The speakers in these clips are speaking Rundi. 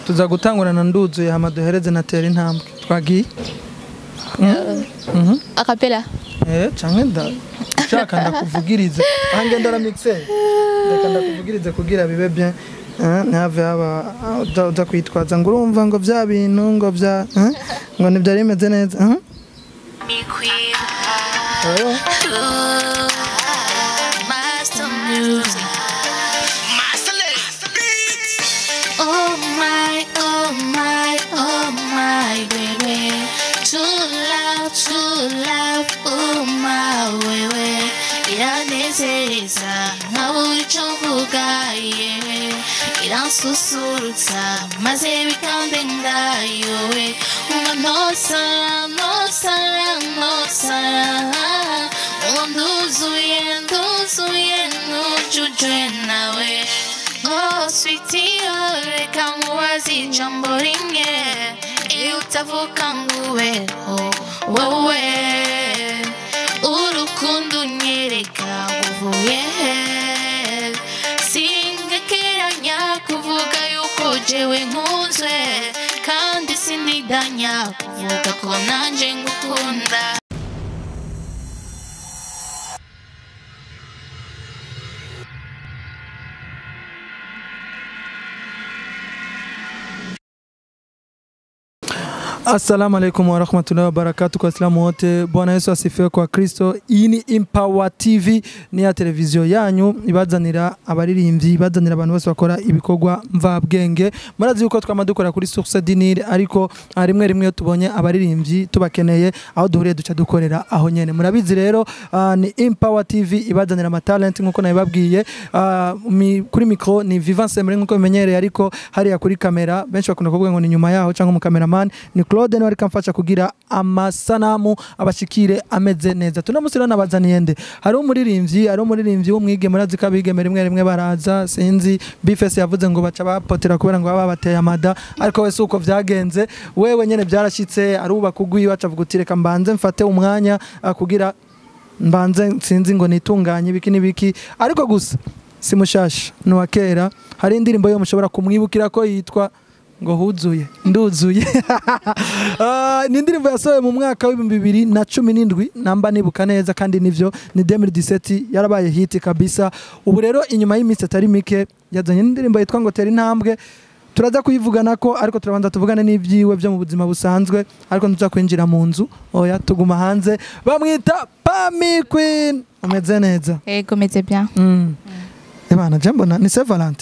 tuza gutangurana nduzuye hama duhereze na tera intambwe twagiye Mhm. akapela Eh, canke nda ushaka ndakuvugirize aha ngenda ra mixer reka ndakuvugirize kugira bibe bien Eh, ntihave haba ah, uza uza kwitwaza ngo urumva ngo vya bintu ngo vya eh, ngo ntivyari bimeze neza Mhm. Oh. Master music. Oh my, oh my, oh my baby. Too loud, too loud, oh my baby. Iranezeza nkaho icyo mvuga yewe iransusurutsa maze bikandenga yewe ngo nosara nosara nosara ngo nduzuye nduzuye nujujwe nawe Oh, sweetie, oh, reka mubaze ijambo rimwe iyo utavuga ngo ubeho wowe urukundo unyereka uvuye he singekeranya kuvuga yuko jewe nkunzwe kandi sinidanya kuvuga ko nanje ngukunda Assalamu alaikum warahmatullahi wabarakatuh kwa Waislamu wote. Bwana Yesu asifiwe kwa Kristo. Iyi ni Empower TV ni ya televiziyo yanyu ibazanira abaririmbyi, ibazanira abantu bose bakora ibikorwa mvabwenge. Murazi yuko twama dukora kuri Source Dinir ariko ah, rimwe rimwe iyo tubonye abaririmbyi tubakeneye aho duhuriye duca dukorera aho nyene. Murabizi rero ah, ni Empower TV ibazanira ama talent nkuko nabibabwiye. Ah, mi- kuri micro ni Vivance Emre nkuko bimenyereye ariko hariya kuri kamera benshi bakunda kuvuga ngo ni nyuma yaho cyangwa mu cameraman ni Claude niwe ariko amfasha kugira amasanamu abashikire ameze neza tuno musi rero nabazaniye nde hariho umuririmbyi hariho umuririmbyi w'umwigeme murazi ko abigeme rimwe rimwe baraza sinzi bifese yavuze ngo baca bapotera kubera ngo baba bateye amada ariko wese uko vyagenze wewe nyene byarashitse arubaka ugwiwe acavuga uti reka mbanze mfate umwanya ah, kugira mbanze sinzi ngo nitunganye ibiki n'ibiki ariko gusa si mushasha ni uwa kera hari indirimbo yo mushobora kumwibukira ko yitwa ngo huzuye nduzuye Ah, ni indirimbo yasohoye mu mwaka w'ibihumbi bibiri na cumi n'indwi namba nibuka neza kandi nivyo ni 2017 yarabaye hiti kabisa ubu rero inyuma y'iminsi atari mike yazanye n'indirimbo yitwa ngo tera intambwe turaza kuyivugana ko ariko turabanza tuvugane n'ibyiwe byo mu buzima busanzwe ariko ntuza kwinjira mu nzu oya tuguma hanze bamwita Pami Queen ameze neza ego meze bien mm. ebana je mbona ni Saint Valentin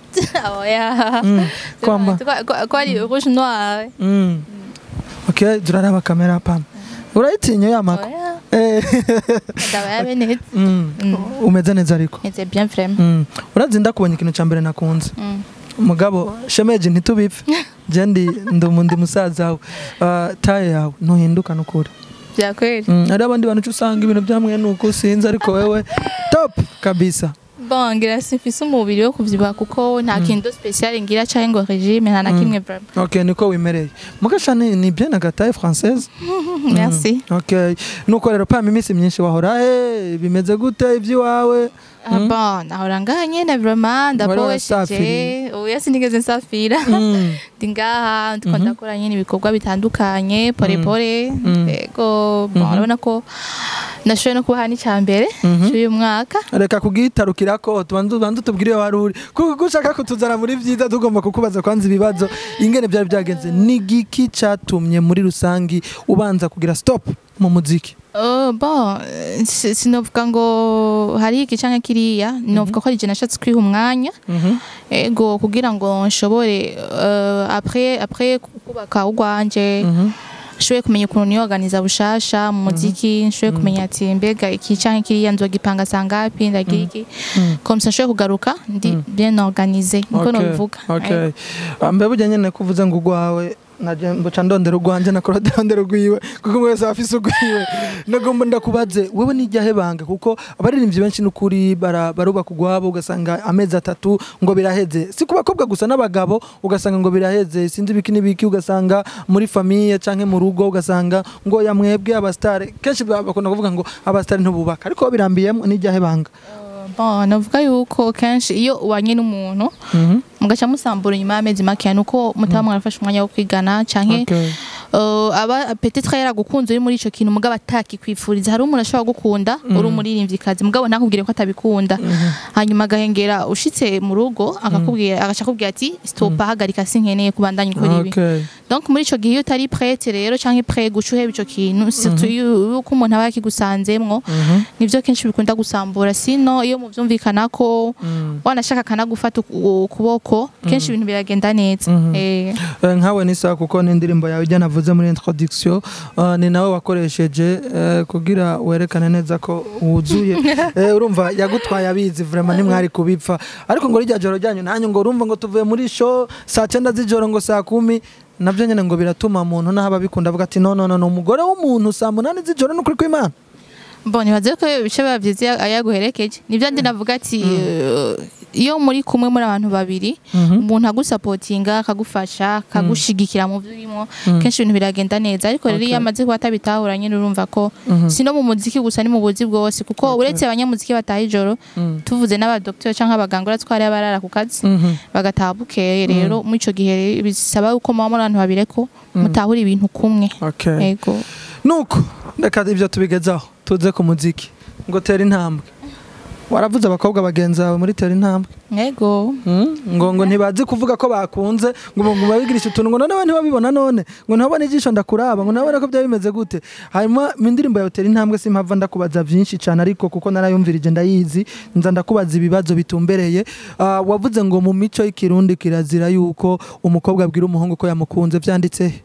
oya mm. kwamba Kwa- kwa- kwari rouge noir mm. okay turaraba kamera Pam urayitinya yamako oya eh ndaba yabe neza mm. Mm. umeze neza ariko meze bien vraiment mm. urazi ndakubonye ikintu cya mbere nakunze Mm. umugabo shemeje ntitubipfe je ndi ndi ndi musaza wawe uh, taye yawe ntuhinduka nukuri bya kweli mm. hari abandi bantu uca usanga ibintu byamwe nuko sinzi ariko wewe top kabisa bon ngira simfise umubiri wo kuvyibuha kuko nta kintu special ngira canke ngo regime nta na kimwe vraiment okay niko wimereye mugasha ni, ni bien agataye française merci okay nuko rero pama iminsi myinshi wahora he bimeze gute iby'iwawe Ah, bon nahora ngaha nyene vraiment Wari ndapowesheje warasafiriye? oya sinigeze nsafira Mm. ndi ngaha ndiko Mhm. ndakora nyene ibikorwa bitandukanye pore pore Mm. ego bon Mhm. urabona ko nashoboye no kubaha n'icya mbere Mhm. cy'uyu mwaka reka kugitarukira ko tubanze ubanze utubwire iyo wari uri kuko ko ushaka kutuzana muri byiza tugomba kukubaza kwanza ibibazo ingene byari byagenze ni giki cyatumye muri rusangi ubanza kugira stop mu muziki Oh, bon eh, si- sinovuga ngo hari iki canke kiriya novuga ko ari je nashatse kwiha umwanya Mhm. ego kugira ngo nshobore euh, après après kubaka urwanje Mhm. nshoboye kumenya ukuntu niyoganiza bushasha mu muziki nshoboye kumenya ati mbega iki canke kiriya nzogipanga sangapi ndagira iki Mm. comme ça nshoboye kugaruka ndi bien organisé niko Okay, nobivuga okay. Ah, mbe burya nyene kuvuze ngo urwawe naje mbuca ndondera urwanje na Claude ndondera urwiwe kuko umwe wese aba afise urwiwe nagomba ndakubaze wewe nijyahe banga kuko abaririmbyi benshi n'ukuri bara- barubaka urwabo ugasanga amezi atatu ngo biraheze si ku bakobwa gusa n'abagabo ugasanga ngo biraheze sinzi ibiki n'ibiki ugasanga muri famiye canke mu rugo ugasanga ngo yamwebwe abastare kenshi ba- bakunda kuvuga ngo abastare ntububaka ariko birambiyemo nijyahe banga bon navuga yuko kenshi iyo ubanye n'umuntu Mhm. mugaca musambura inyuma y'amezi makeya nuko mutaba mwarafashe umwanya wo kwigana canke Okay. uh, aba petetre yaragukunze uri muri ico kintu mugabo atakikwifuriza hari umuntu ashobora gukunda uri umuririmvyikazi mugabo ntakubwire ko atabikunda hanyuma agahengera ushitse mu rugo akakubwira agaca akubwira ati stop hagarika sinkeneye kubandanya ukora ibi Okay. donc muri ico gihe iyo utari prête rero canke prêt guca uheba ico kintu surtout iyo yuko umuntu aba yakigusanzemwo Mhm. nivyo kenshi bikunda gusambura sino iyo muvyumvikanako Mm. wanashaka akanagufata uku- ukuboko kenshi ibintu biragenda neza Mhm. Eh, Eh, nkawe nisa kuko n'indirimbo yawe ijya navuze muri introduction uh, ni nawe wakoresheje eh, kugira werekane neza ko wuzuye Eh, urumva yagutwaye abizi vraiment ntimwari kubipfa ariko ngo rijya joro ryanyu nanyu ngo urumva ngo tuvuye muri show saa cyenda z'ijoro ngo saa kumi nabyo nyine ngo biratuma umuntu naho ababikunda avuga ati no no no ni umugore w'umuntu saa munani z'ijoro ni ukuri kw'imana bon nibaze ko ibice biba vyiza iyo yaguherekeje nivyo ndi navuga ati eh, iyo muri kumwe muri abantu babiri umuntu agusapotinga akagufasha akagushigikira mu vyo urimo kenshi ibintu biragenda neza ariko rero iyo Okay. amaze kuba atabitahura nyine urumva ko si no mu muziki gusa ni mu buzi bwose kuko uretse abanyamuziki bataha ijoro tuvuze n'abadokiteri cyangwa abaganga uratse ko hariyo abarara ku kazi bagataha bukeye rero muri ico gihe bisaba yuko muba muri abantu babiri ko mutahura ibintu kumwe okay. yego nuko reka ibyo tubigezaho tuze ku muziki ngo tera intambwe waravuze abakobwa bagenzi bawe muri tera intambwe yego Mm, ngo ngo ntibazi kuvuga ko bakunze ngo ngo babigirisha utuntu ngo none ntibabibona none ngo ntabone ijisho ndakuraba ngo nabone ko byaba bimeze gute hanyuma mu ndirimbo yawe tera intambwe simpava ndakubaza byinshi cyane ariko kuko narayumvirije ndayizi nza ndakubaza ibibazo bitumbereye Ah, wavuze ngo mu mico y'ikirundi kirazira yuko umukobwa abwira umuhungu ko yamukunze byanditse he?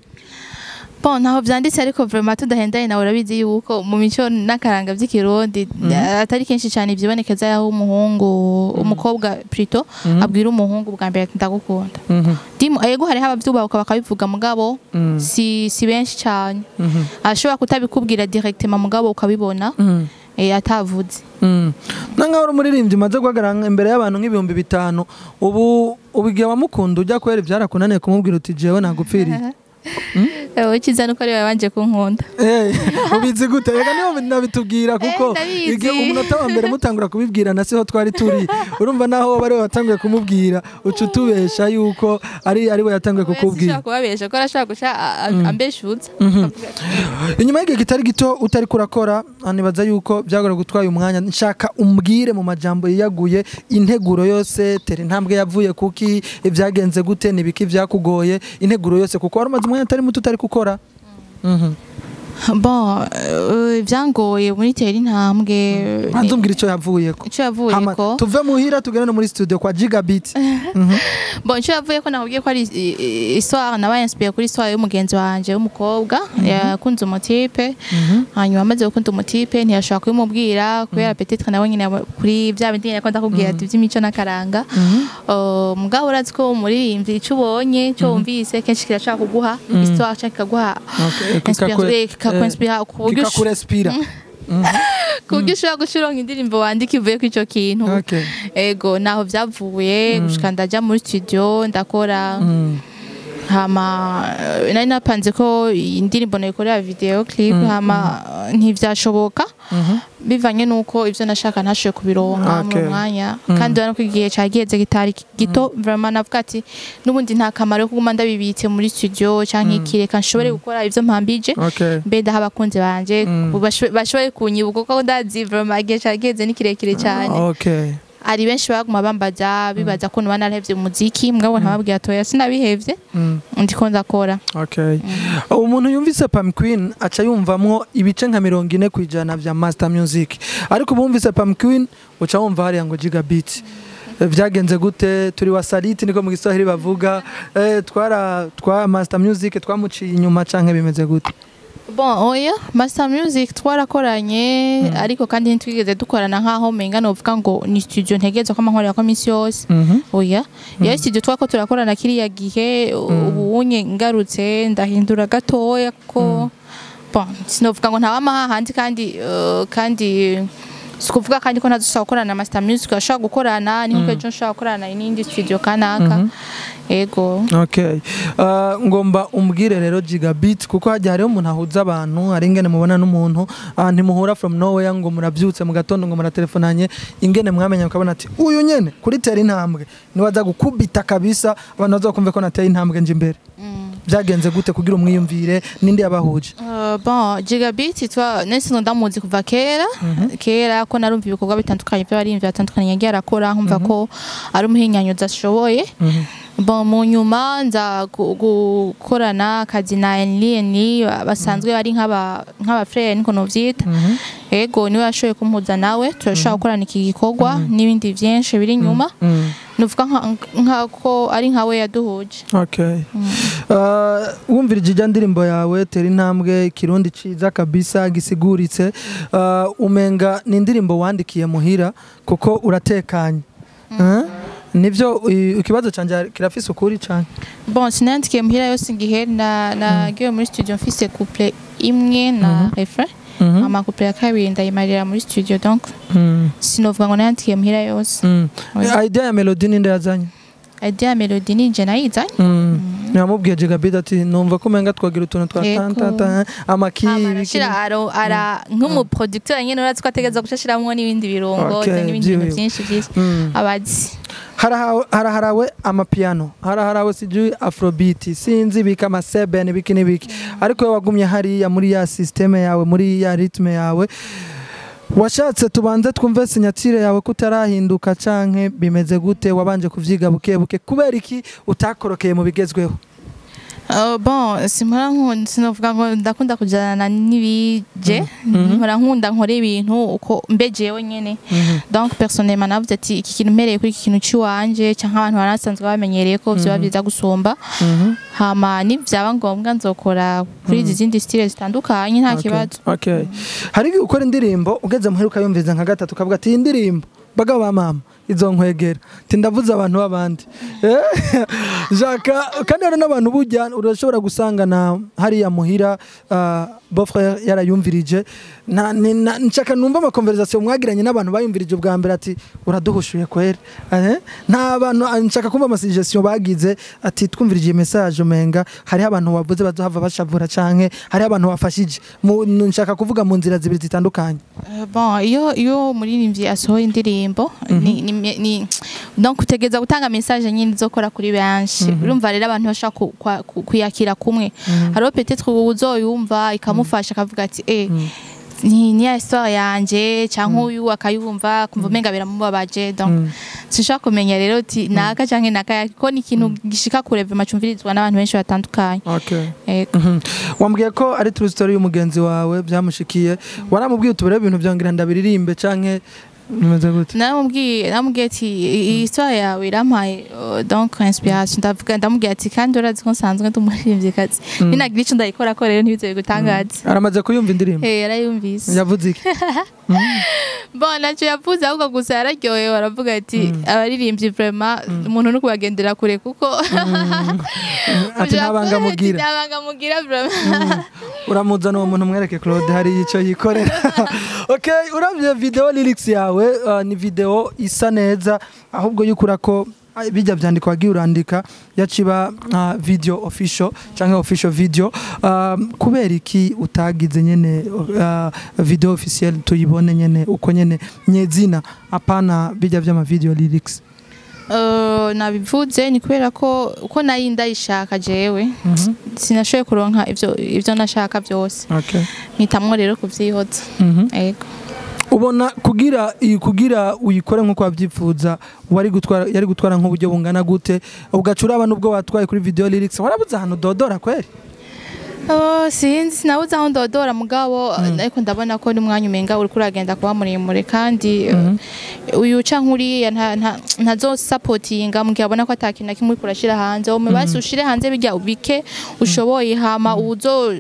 Bon, ntaho vyanditse ariko vraiment tudahendanye nawe urabizi yuko mu mico n'akaranga vy'ikirundi atari kenshi cyane ivyibonekeza yaho umuhungu umukobwa plutôt abwira umuhungu bwa mbere ati ndagukunda Mhm, dimu yego hariho abavyubahuka bakabivuga mugabo mm, si si benshi cyane mhm, ashobora kutabikubwira directement mugabo ukabibona mm. eh, atavuze Mm. na nkaho uri umuririmbyi umaze guhagarara imbere y'abantu nk'ibihumbi bitanu ubu ubu igihe wamukunda ujya kwera ibyarakunaniye kumubwira uti jewe nagupfiriye ewe icyiza nuko ari babanje kunkunda Eh, ubizi gute reka niho nabitubwira kuko Eh, ndabizi. igihe umunota wa mbere mutangura kubibwira na siho twari turi urumva naho waba ari we watanguye kumubwira uca utubesha yuko ari ari we yatanguye kukubwira kukubwira kubabesha ko arashaka guca a- a- ambeshuza inyuma y'igihe kitari gito utari kurakora nibaza yuko byagora gutwaye umwanya nshaka umbwire mu majambo yiyaguye integuro yose tera intambwe yavuye kuki ibyagenze gute nibiki byakugoye integuro yose kuko wari umaze umwanya atari muto utari gukora Mhm. bon eh, ibyangoye muri tera intambwe banza umbwira icyo yavuyeko icyo yavuye Hama, ko tuve muhira tugende no muri studio kwa gigabit bon icyo yavuye ko nakubwiye ko ari i- i- histoire nabaye inspire kuri histoire y'umugenzi wanje w'umukobwa yakunze umutipe hanyuma amaze gukunda umutipe ntiyashobora kubimubwira kubera peut-être nawe nyine yaba- kuri bya bindi nyine ko ndakubwira ati by'imico n'akaranga Uh, mugabo urazi ko umuririmbyi icyo ubonye icyo wumvise kenshi kirashaka kuguha histoire cyangwa kikaguha Okay, inspira- kikakure- eh, kikakwinspira ku buryo ush- kikakurespira ku buryo ushobora gucuronka indirimbo wandika ivuye kuri icyo kintu Okay. ego naho byavuye gushika ndaja muri studio ndakora Mm. hama eh, nari napanze ko iyi ndirimbo nayikorera video clip hama eh, ntivyashoboka bivanye nuko ivyo nashaka ntashoboye kubironka Okay. mu mwanya kandi urabona ko igihe cagiheze kitari gito vraiment navuga ati n'ubundi nta kamaro ko kuguma ndabibitse muri studio canke iki reka nshobore gukora ivyo mpambije Okay. mbe ndaha abakunzi banje Mm. bashoboye bashoboye kunyibuka kuko ndazi vraiment igihe cagiheze ni kirekire cyane Okay. hari benshi baguma bambaza bibaza ko nuba narahevye umuziki mugabo ntababwira toya sinabihevye Mm. ndiko ndakora Okay. umuntu yumvise Pam Queen aca yumvamwo ibice nka mirongo ine ku ijana vya Master Music ariko bumvise Pam Queen uca wumva hariya ngo Gigabit Eh, vyagenze gute turi wa saliti niko mu giswahili bavuga eh, twara twa Master Music twamuciye inyuma canke bimeze gute bon oya master music twarakoranye ariko kandi ntitwigeze dukorana nk'aho menga novuga ngo ni studio ntegerezwa ko amankorera ko minsi yose Mhm. oya iyo studio twako turakorana kiriya gihe ubu unye ngarutse ndahindura gatoya ko bon sinovuga ngo ntawama hahandi kandi eh, kandi sikuvuga kandi ko ntazusaba gukorana na master music ashobora gukorana ni nkuko ejo nshobora gukorana n'indi studio kanaka ego Okay. Uh, ngomba umbwire rero gigabit kuko hajya hariho umuntu ahuza abantu hari ingene mubona n'umuntu uh, ntimuhura from nowhere ngo murabyutse mu gatondo ngo muratelefonanye ingene mwamenya mukabona ati uyu nyene kuri tera intambwe niwe aza gukubita kabisa abantu bazokumve ko nateye intambwe nje imbere byagenze gute kugira umwiyumvire ninde yabahuje Uh, bon gigabit twa nese ndamuzi kuva kera kera ko narumva ibikorwa bitandukanye by'abarimvyi batandukanye yagiye arakora nkumva ko ari umuhinyanyuzi ashoboye Mhm. bon mu nyuma nza gu- gukorana akazi na Enlini basanzwe ari nk'aba nk'aba frère niko novyita Mhm. ego niwe yashoboye kumpuza nawe turashobora gukorana iki gikorwa n'ibindi vyinshi biri inyuma Mm. nuvuga nka- nk'ako ari nkawe yaduhuje Okay. Uh, wumvirije ijya ndirimbo yawe tera intambwe ikirundi ciza kabisa gisiguritse uh, umenga ni indirimbo wandikiye muhira kuko uratekanye uh? nivyo i- ikibazo canje kirafise ukuri cane bon sinandikiye muhira yose ngihe na nagiye muri studio mfise couple imwe na refrain Mhm. ama couple ya kabiri ndayimarira muri studio donc Mm. sinovuga ngo nandikiye muhira yose Mm. Oya. idea ya melody ninde yazanye idea ya melody ni je nayizanye Mm. namubwiye jigabid ati numva ko umenga twagira utuntu twa Yego. tantata amaki hama ibiki- arashira aro ara nk'umuproducteur nyene urazi ko ategeza gushashiramwo n'ibindi birungo Okay, n'ibindi bintu vyiwe. vyinshi vyinshi Mm. abazi Harahawe- haraharawe amapiano haraharawe sijui afrobeat sinzi bika amaseben biki n'ibiki ariko we wagumye hariya muri ya systeme yawe muri ya ritme yawe washatse tubanze twumve sinyatire yawe ko utarahinduka canke bimeze gute wabanje kuvyiga buke buke kubera iki utakorokeye mu bigezweho Uh, bon simpora nkunda sinovuga ngo ndakunda kujana n'ibije Mhm. mpora nkunda nkora ibintu uko mbe jewe nyene donc personnellement navuze ati iki kintu mpereye kuri iki kintu ciwanje canke abantu banasanzwe bamenyereye ko vyoba vyiza gusumba Mhm. hama nivyaba ngombwa nzokora kuri izi zindi style zitandukanye nta Okay, kibazo okay. hari igihe ukora indirimbo ugeze muhera ukayumviza nka gatatu ukavuga ati iyi ndirimbo bagabo ba mama izo nkwegera ti ndavuze abantu b'abandi Eh, jaka kandi hari n'abantu burya urashobora gusangana hariya muhira uh, bofre yarayumvirije Na- ni- na- nshaka numva amakonversation mwagiranye n'abantu bayumvirije ubwa mbere ati uraduhushuye kweri Eh, nta bantu ah, nshaka kumva amasuggestion bagize ati twumvirije iyi message umenga hariho abantu bavuze bazohava bashavura canke hariho abantu bafashije Mu- nshaka kuvuga mu nzira zibiri zitandukanye Uh, bon iyo iyo umuririmbyi asohoye indirimbo ni, ni, ni donc utegeza gutanga message nyine izokora kuri benshi urumva rero abantu bashaka ku- kwa- ku- kuyakira kumwe hariho peut-être uzoyumva ikamufasha akavuga ati eh ni ni ya histoire yanje canke uyu akayumva kumva umenga biramubabaje donc sinshaka kumenya rero uti naka canke naka ko ni ikintu gishika kure vraiment cumvirizwa n'abantu benshi batandukanye okay. Ego. Mhm. wambwiye ko ari true story y'umugenzi wawe byamushikiye waramubwiye utubere ibintu byongira ndabiririmbe canke bimeze gute namubwiye namubwiye ati iyi histoire yawe irampaye uh, donc inspiration ndavuga ndamubwiye ati kandi urazi ko nsanzwe ndi umuririmvyikazi ninagira ico ndayikora ko rero ntibizoye gutangaza aramaze kuyumva indirimbo Eh, yarayumvise yavuze iki bon naco yavuze ahubwo gusa yararyohewe aravuga ati abaririmbyi vraiment umuntu no kubagendera kure kuko ati ntabanga mugira ntabanga mugira vraiment uramuzana uwo muntu mwereke claude hari icyo yikorera okay uravye video lyrics yawe uh, ni video isa neza ahubwo yukura ko ah, bijya vyandiko wagiye urandika yaciba uh, video official canke official video um, kubera iki utagize nyene uh, video officiel tuyibone nyene uko nyene nyezina apana bijya vy'ama video lyrics Uh, nabivuze ni kubera ko uko nari ndayishaka jewe Mhm. sinashoboye kuronka ivyo ivyo nashaka byose okay mpitamwo rero kuvyihoza Mhm. ego ubona kugira iyi kugira uyikore nk'uko wabyifuza wari gutwara yari gutwara nk'uburyo bungana gute ugaca uraba n'ubwo watwaye kuri video lyrics warabuze ahantu dodora kweri Oh, sinzi sinabuze aho ndodora mugabo ariko ndabona ko n'umwanya umenga uriko uragenda kuba muremure kandi uh, uyu canke uriya nta- nta- ntazosapotinga mugihe abona ko atakintu na kimwe uriko urashira hanze ume basi ushire hanze bijya ubike ushoboye hama uzo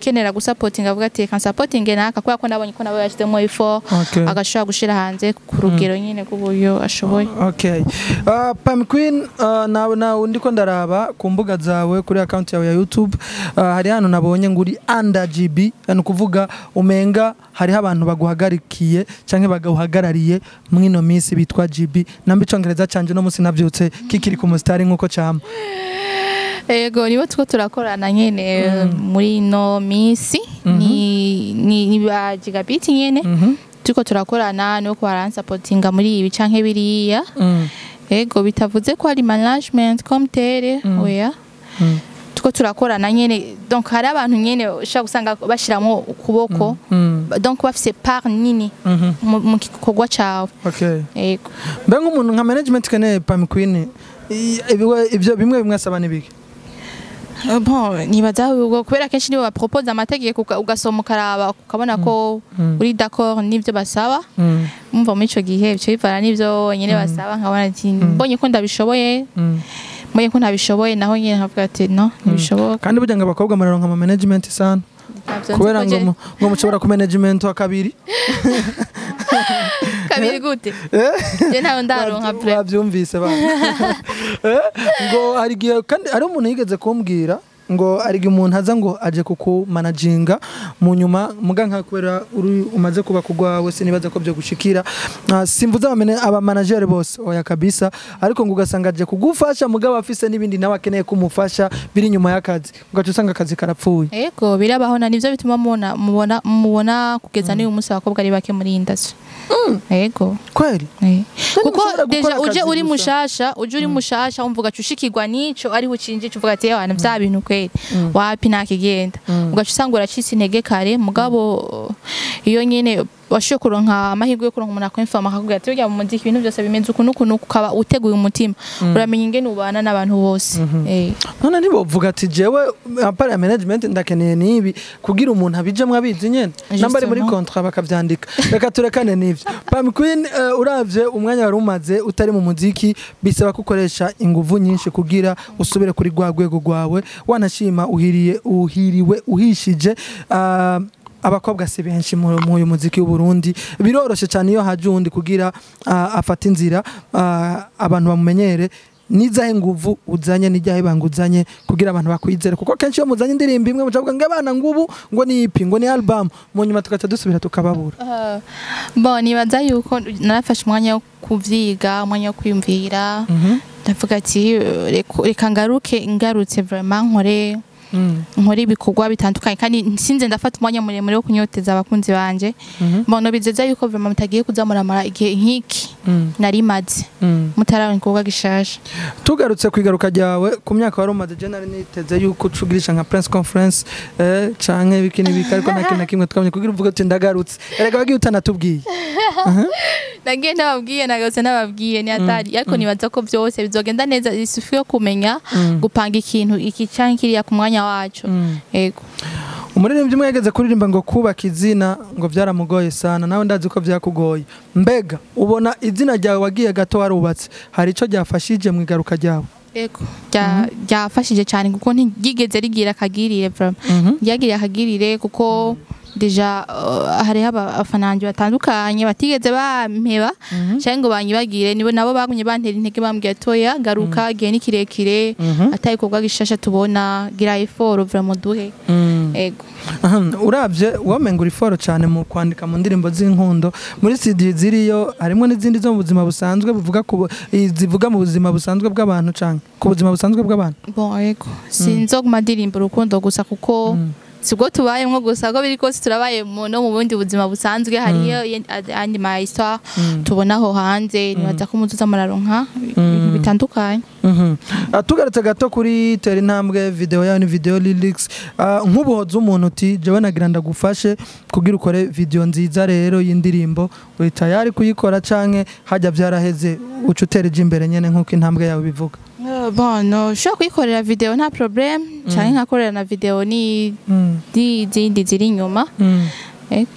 ukenera gusapotinga avuga ati reka nsapotinge naka kubera ko nabonye ko nawe yashyizemo ifo Okay. agashobora gushyira hanze ku rugero nyine rw'uburyo ashoboye Okay. Uh, Pam Queen uh, nawe nawe ndiko ndaraba ku mbuga zawe kuri account yawe ya YouTube uh, hari hano nabonye ngo uri under GB yani kuvuga umenga hariho abantu baguhagarikiye canke bagahuhagarariye mwino minsi bitwa GB namba icongereza canje no musi navyutse kikiri ku mustari nkuko cama Ego nibo tuko turakorana nyene muri ino minsi ni ni, ni ba gigabit nyene Mhm. tuko turakorana no ko baransapotinga muri ibi canke biriya Mm. ego bitavuze ko hari management comme tere oya Mm. tuko turakorana nyene donc hari abantu nyene ushaka gusanga bashiramo ukuboko Mm. donc bafise part nini Mhm. mu mu gikorwa cawe Okay. ego Mbe nk'umuntu nka management kene Pam Queen i- ibiwe- ivyo bimwe bimwe asaba nibiki Euh, bon nibaza ubwo kubera kenshi nibo bapropose amategeko uka- ugasoma ukaraba ukabona ko Mm. uri d'accord n'ivyo basaba Mm. umva muri ico gihe bica bivana n'ivyo nyene basaba nkabona ati mbonye ko ndabishoboye Mm. mbonye ko ntabishoboye naho nyene nkavuga ati no ntibishoboka kandi burya ngo abakobwa muraronka ama management sana Ntabyo nzi kubera ko ngo je- mu- ngo mushobora ku management wa kabiri kabiri gute Eh? je ntawe ndaronka Wabyu- pre wabyumvise bana Eh? ngo hari igihe kandi hari umuntu yigeze kumbwira ngo hari igihe umuntu aza ngo aje kukumanaginga mu nyuma muga nka kubera uri umaze kuba kugwawe sinibaza ko byo gushikira Ah, simvuze abamene abamanagere bose oya kabisa ariko ngo ugasanga aje kugufasha mugabo afise n'ibindi nawe akeneye kumufasha biri nyuma y'akazi ugaca usanga akazi karapfuye ego birabaho na nivyo bituma mubona mubona mubona kugeza n'uyu munsi abakobwa ari bake muri industry ego kweli Eh. kuko ushobora gukora deja uje akazi uri gusa. mushasha uje uri mushasha wumva ugaca ushikirwa n'ico ariho ucinjije uvuga ati yewe vya bintu kweli wapi ntakigenda ugaca usanga uracitse intege kare mugabo iyo nyene washoboye kuronka amahirwe yo kuronka umuntu akwemfama akakubwira ati burya mu muziki ibintu byose bimeze uku n'uku n'uku ukaba uteguye umutima uramenya ingene ubana n'abantu bose Eh. none ntibovuga ati jewe apara ya management ndakeneye nibi kugira umuntu abijemwo abizi nyene namba ari muri Justement. contrat bakavyandika reka turekane n'ivyo Pam Queen uh, uravye umwanya wari umaze utari mu muziki bisaba ko ukoresha inguvu nyinshi kugira usubire kuri rwa rwego rwawe wanashima uhiriye uhiriwe uhishije uh, abakobwa si benshi mu mu uyu muziki w'u Burundi biroroshe cyane iyo haje uwundi kugira uh, afata inzira uh, abantu bamumenyere nizahe nguvu uzanye n'ijyahe banga uzanye kugira abantu bakwizere kuko kenshi iyo muzanye indirimbo imwe mucavuga ngo abana ngubu ngo ni ipi ngo ni album mu nyuma tugaca dusubira tukababura Uh, bon nibaza yuko narafashe umwanya wo kuvyiga umwanya wo kwiyumvira ndavuga ati uh, reka- reka ngaruke ngarutse vraiment nkore nkore ibikorwa bitandukanye kandi sinze ndafata umwanya muremure wo kunyoteza abakunzi banje mbona bizeza yuko vraiment mutagiye kuza muramara igihe nk'iki nari maze mutarabona igikorwa gishasha tugarutse ku igaruka ryawe ku myaka wari umaze je nari niteze yuko ucugirisha nka press conference eh, canke ibiki n'ibiki ariko nta kintu na kimwe twabonye kugira uvuge uti ndagarutse erega wagiye utanatubwiye nagiye nababwiye nagarutse nababwiye ni atari ariko nibaza ko byose bizogenda neza isufu yo kumenya gupanga ikintu iki canke kiriya ku mwanya wacu yego umuririmbyi umwe yageze kuririmba ngo kubaka izina ngo byaramugoye sana nawe ndazi ko byakugoye mbega ubona izina ryawe wagiye gato warubatse hari ico ryafashije mu igaruka ryawe yego Rya- ryafashije cyane kuko ntigigeze rigira akagirire vraiment ryagiriye akagirire kuko deja uh, hariho aba- abafana banje batandukanye batigeze bampeba cyangwa ngo banyibagire nibo nabo bagumye bantera intege bambwiye toya garuka igihe ni kirekire atari ikorwa gishasha tubona gira effort vraiment duhe ego Aha, urabye wamenga uri foro cyane mu kwandika mu ndirimbo z'inkundo muri CD ziriyo harimo n'izindi zo mu buzima busanzwe buvuga ku bu- i- zivuga mu buzima busanzwe bw'abantu canke ku buzima busanzwe bw'abantu bon ego sinzoguma ndirimba urukundo gusa kuko sibwo tubayemwo gusa ko biri kose turabaye mu- no mu bundi buzima busanzwe hariyo yen- ad- andi ma histoire tubona aho hanze nibaza ko muzuza muraronka ibintu bitandukanye Mhm. Ah, tugarutse gato kuri tera intambwe video yawe ni video lyrics Ah, nk'ubuhoza umuntu uti jewe nagira ndagufashe kugira ukore video nziza rero y'indirimbo uri tayari kuyikora canke hajya vyaraheze uca utereje imbere nyene nk'uko intambwe yawe bivuga Uh, bon no ushobora kuyikorera video nta problem canke nkakorera na video ni Mm. n'izindi ziri inyuma Mm. ego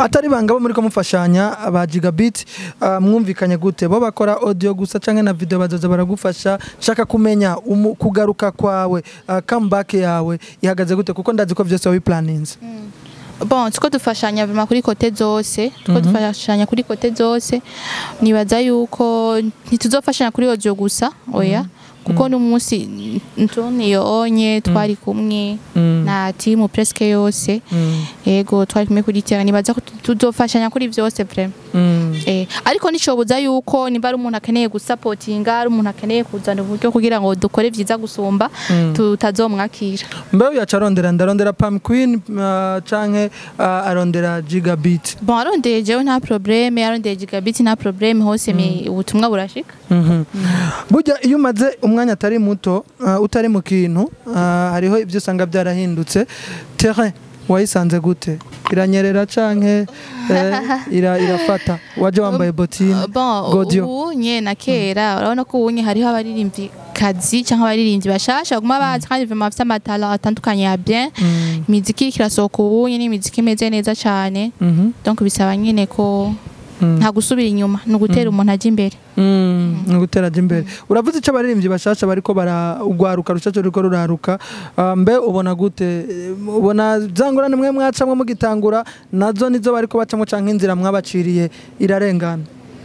atari banga bo muri ko mufashanya ba gigabit uh, mwumvikanye gute bo bakora audio gusa canke na video bazoza baragufasha nshaka kumenya umu, kugaruka kwawe uh, comeback yawe ihagaze gute kuko ndazi ko vyose wabiplaninze bon tuko dufashanya vraiment kuri kote zose tuko dufashanya kuri kote zose nibaza yuko ntituzofashanya kuri audio gusa oya kuko n'umunsi ntoniyo onye twari kumwe Mm. na timu presque yose Mm. yego twari kumwe kuri terrain nibaza ko tuzofashanya kuri vyose vraiment Mm. Eh, ariko nicobuza yuko nimba ari umuntu akeneye gusapotinga ari umuntu akeneye kuzana uburyo kugira ngo dukore vyiza gusumba Mm. tutazomwakira mbe yaca arondera ndarondera pam queen uh, canke uh, arondera gigabit bon arondeye jewe nta probleme arondeye gigabit nta probleme hose me ubutumwa burashika Mhm. burya iyo umaze umwanya atari muto uh, utari mu kintu uh, hariho ibyo usanga byarahindutse terrain wayisanze gute iranyerera canke eh, ira, irafata waje wambaye botine bon Godio. ubunye na kera urabona ko ubunye hariho abaririmbyi kazi cyangwa abaririmbyi bashasha baguma bazi kandi vraiment bafite amatala atandukanye ya bien Mm. imiziki iriko irasohoka ubunye ni imiziki imeze neza cyane Mhm. donc bisaba nyine ko Mm. nta gusubira inyuma ni ugutera umuntu ajya imbere Mm, ni ugutera ajya imbere uravuze icyo abaririmbyi bashasha bariko baragwaruka rucaco ruriko ruraruka uh, mbe ubona gute Eh, ubona za ngorane mwe mwacamwe mugitangura nazo nizo bariko bacamwo canke inzira mwabaciriye irarengana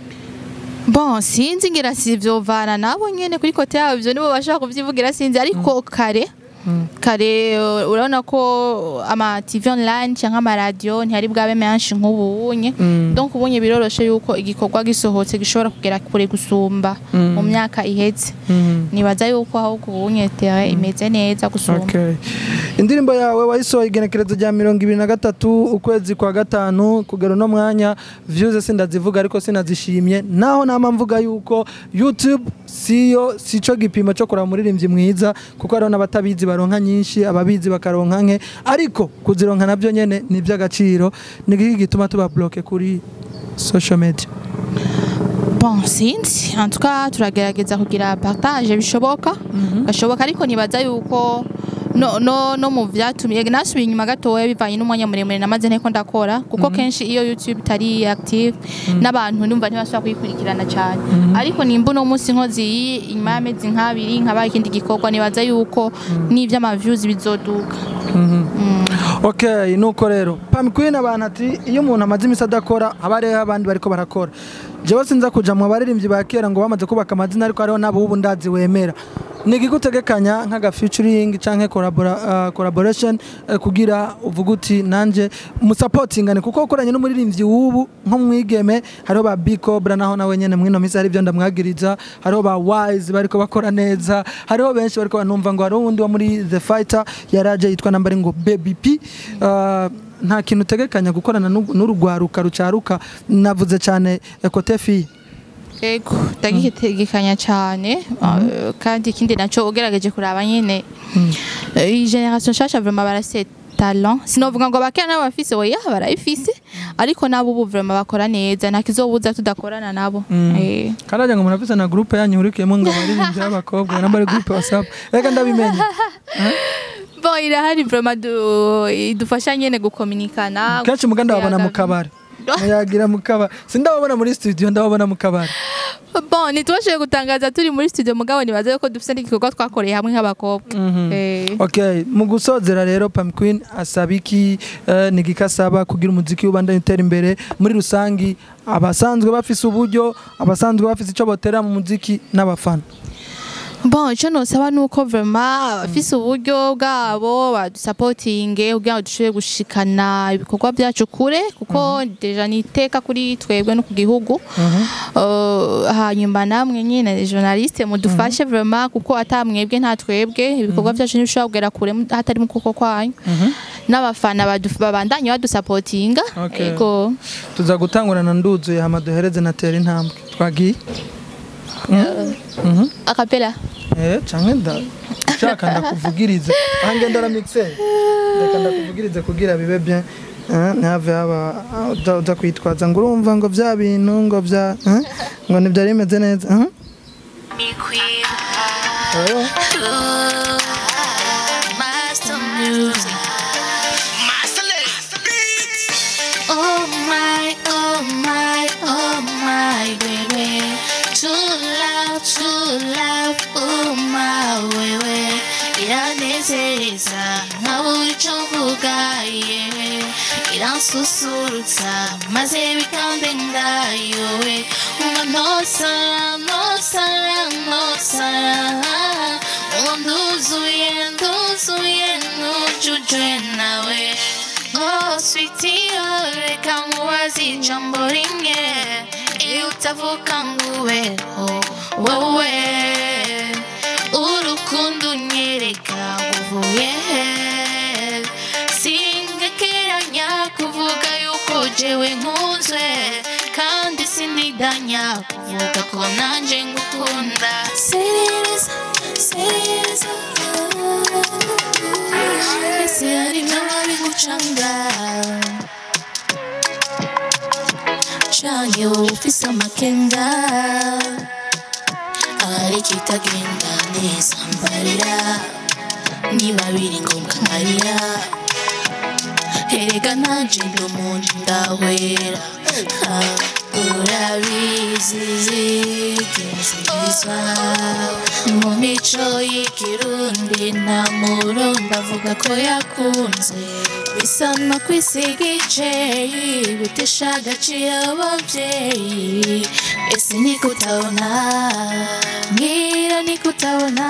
bon sinzi ngira si vyovana nabo nyene kuri kote yabo ivyo nibo bashaka kuvyivugira sinzi ariko kare Mm. kare uh, urabona ko ama TV online cyangwa ama radio ntihari bwabe menshi nk'ubunye Mm. donc ubunye biroroshe yuko igikorwa gisohotse gishobora kugera kure gusumba Mm. mu myaka iheze Mm. nibaza yuko ahubwo ubunye tere imeze neza gusumba Okay. indirimbo yawe wayisohoye igenekerezo rya mirongo ibiri na gatatu ukwezi kwa gatanu kugera uno mwanya views sindazivuga ariko sinazishimye naho nama mvuga yuko youtube siyo sico gipimo cyo kuraba umuririmbyi mwiza kuko hariho n'abatabizi baronka nyinshi ababizi bakaronka nke ariko kuzironka nabyo nyene ni iby'agaciro ni iki gituma tuba bloke kuri social media bon sinzi en tout cas turagerageza kugira partage bishoboka gashoboka ariko nibaza yuko no, no, no mu vyatumye nasubiye inyuma gatoya bivanye n'umwanya muremure namaze nteko ndakora kuko kenshi iyo youtube itari active n'abantu ndumva ntibashobora kuyikurikirana cyane ariko nimba uno munsi nkozi iyi inyuma y'amezi nk'abiri nkabaye ikindi gikorwa nibaza yuko n'ivy'amaviews bizoduka okay nuko rero pam queen abantu ati iyo umuntu amaze imisi adakora haba hariho abandi bariko barakora jewe sinza kuja mu baririmbyi ba kera ngo bamaze kubaka amazina ariko hariho n'abo ubu ndazi wemera ni igigutegekanya nk'aga featuring canke collabora- uh, collaboration uh, kugira uvuga uti nanje musapotingane kuko ukoranye n'umuririmbyi w'ubu nko mwigeme hariho ba bicobra naho nawe nyene mwino misi hari ibyo ndamwagiriza hariho ba wise bariko bakora neza hariho benshi bariko banumva ngo hariho uwundi wo muri the fighter yaraje yitwa nambari ngo baby p uh, nta kintu utegekanya gukorana n'u- n'urugwaruka rucaruka navuze cyane ekote fi ego ndagitegekanya cyane uh, kandi ikindi naco ugerageje kuraba nyene Eh, iyi generation nshasha vraiment barase talent sinovuga ngo abakera nabo bafise oya barayifise ariko nabo ubu vraiment bakora neza nta kizobuza tudakorana nabo Eh. karaja ngo murafise na groupe yanyu hurikiyemo ngo abaririmbyi b'abakobwa namba ari groupe whatsapp reka ndabimenye bon irahari vraiment du- idufasha nyene gukominikana kenshi muganda babona mu kabari muyagira mu kabari sindababona muri studio ndababona mu kabari bon ntitubashoboye gutangaza turi muri studio mugabo nibaza yuko dufise n'igikorwa twakoreye hamwe nk'abakobwa Eh. okay mu gusozera rero pam queen asaba iki eh, ni igiki asaba kugira umuziki ubandanye utera imbere muri rusangi abasanzwe bafise uburyo abasanzwe bafise icyo botera mu muziki n'abafana bon icyo nosaba ni uko vraiment abafise uburyo bwabo badusapotinge kugira ngo dushobore gushikana ibikorwa byacu kure kuko deja ni iteka kuri twebwe no ku gihugu Uh, hanyuma namwe nyine journaliste mudufashe vraiment kuko atamwebwe nta twebwe ibikorwa byacu ntibishobora kugera kure mu- hatari mu kuboko kwanyu n'abafana badu- babandanye badusapotinga Okay. yego tuza gutangurana nduzuye hama duhereze na tera intambwe twagiye Mhm. akapela Eh, canke nda shaka ndakuvugiriza aha ngenda ra mixer reka ndakuvugirize kugira bibe bien Eh, ntihave haba ah, uza- uza kwitwaza ngo urumva ngo vya bintu ngo vya eh, ngo ntibyari bimeze neza eh? Eh, Master music. Oh my iranezereza nkabura icyo mvuga yewe iransusurutsa maze bikambenga yowe ngo ntosara ntosara ntosara ngo nduzuye nduzuye nujujwe nawe Oh, sweetie, oh, reka mubaze ijambo rimwe iyo utavuga ngo ubeho wowe urukundo unyereka uvuye he singekeranya kuvuga yuko jewe nkunzwe kandi sinidanya kuvuga ko nanje ngukunda serereza serereza ese hari n'ababigucanga canke wowe ufise amakenga ahari kitagenda neza mbarira niba biri ngombwa nkarira erega nanje ndi umuntu ndahwera Ha, urabizi zigezeza mu mico y'ikirundi nta murundi avuga ko yakunze bisa no kwisiga iceyi gutesha agaciro ababyeyi ese niko utabona mbwira niko utabona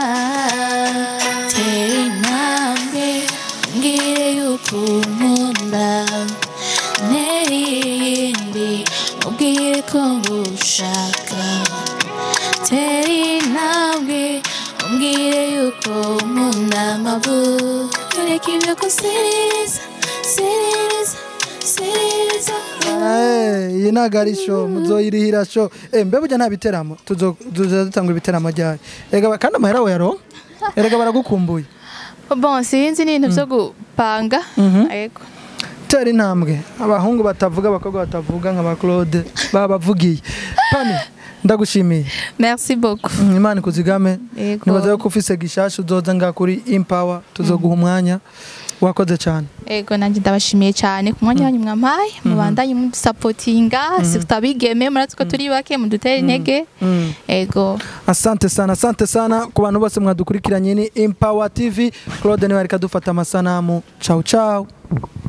tera intambwe mbwire yuko unkunda ntera iyindi ubwire ko ngushaka tera intambwe umbwire yuko nkunda amabu reka ibyo kusereza sereza sereza Eh, iyi ntabwo ari sho muzoyirihira sho Eh, mbe burya nta biteramo tuzo tuza dutanga ibiteramo ryari erega ba- kandi amahera yaronka erega baragukumbuye bon sinzi ni ibintu byo gupanga Mhm. yego tera intambwe abahungu batavuga abakobwa batavuga nka ba claude babavugiye pani ndagushimiye merci beaucoup Mm, imana ikuzigame Yego. nibaza yuko ufise gishasha uzoza nga kuri impower tuzoguha umwanya wakoze cyane Ego nanjye ndabashimiye cyane ku mwanya wanyu mwampaye mubandanye mudusapotinga si tutabigeme muratse ko turi bake mudutere intege Mm. ego asante sana asante sana ku bantu bose mwadukurikiranye ni impower tv claude niwe ariko adufata amasanamu ciao ciao